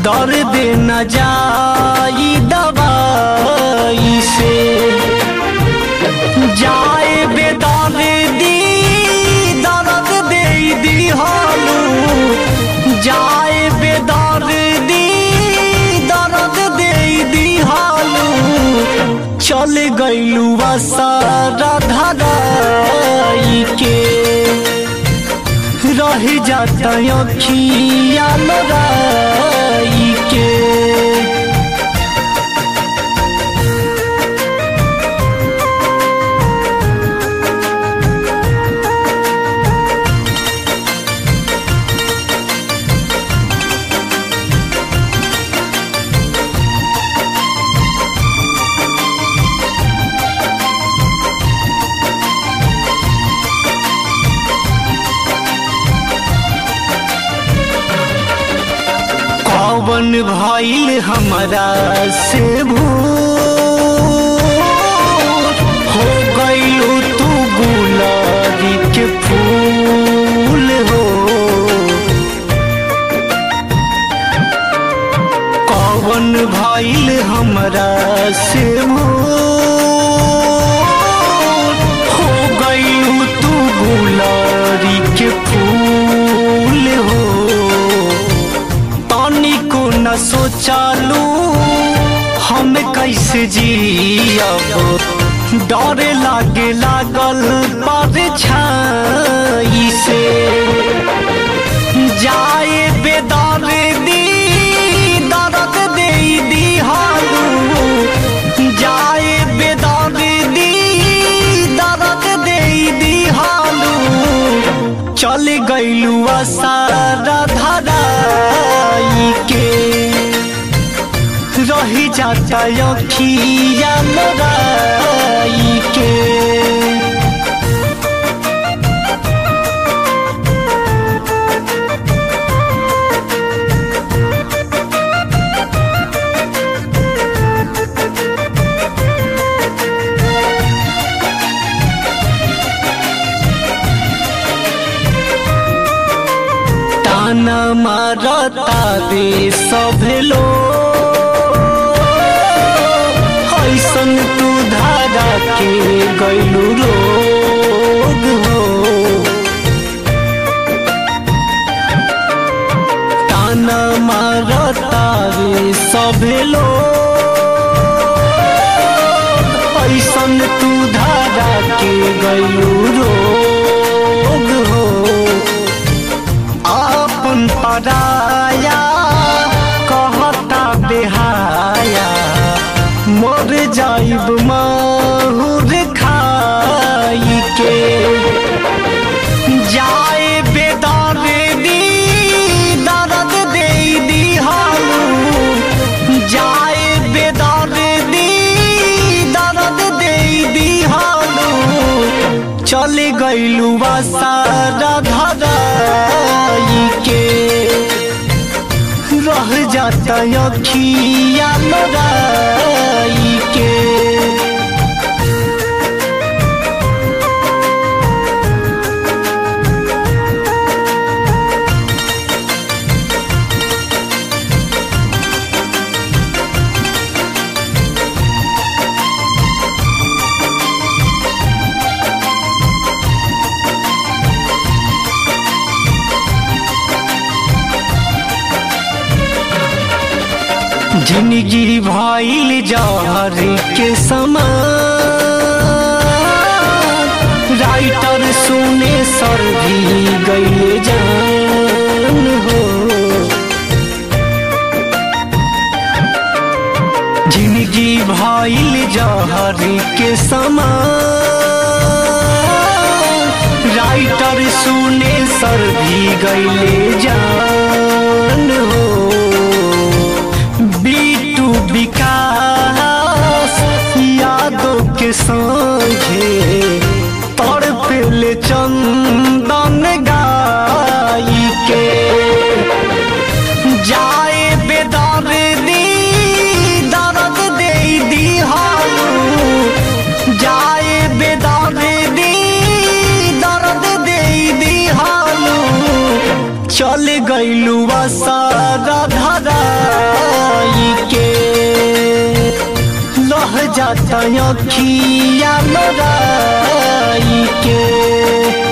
दर्द न जाई दवाई से जाए बेदर्दी दर्द दे दी हालू जाए बेदर्दी दर्द दे दी हालू चल गईलू सारा धराई के रह जाता अखिया लड़ाई के कौन भइल हमरा से भूल हो गईलू तू गुलाबी के फूल हो कौन भइल हमरा से भूल हो गईलू तू गुलाबी के फूल हो तनिको न सोचालू हम कैसे जियब डरे लागे लागल पर छाई से जाए बेदर दी दर्द दे दी हालू जाए बेदर दी दर्द दे दी हालू चल गईलू सारा धराई के रही जाता अखिया लड़ाई के ताना मारता दे सब लोग ऐसन तू धारा के गैलू रोग हो ताना मारता रे सब लोग ऐसन तू धारा के गैलू रोग हो आपन पराया कहता बेहाया मर जाइब माहुर खाई के जाए बेदार दी दर्द दे दी हालू जाए बेदार दी दर्द दे दी हालू चल गईलू सारा धराई के रह जाता अखिया लड़ाई के जिंदगी भइल जहर के समान राइटर सुने सर भी गईले जान हो जिंदगी भइल जहर के समान राइटर सुने सर भी गईले जान हो बीटू विकास यादों के संगे तड़पेले चंदन गाई के जाए बेदर दी दर्द दे दी हालू जाए बेदर दी दर्द दे दी हालू चल जाता अखिया लोराई के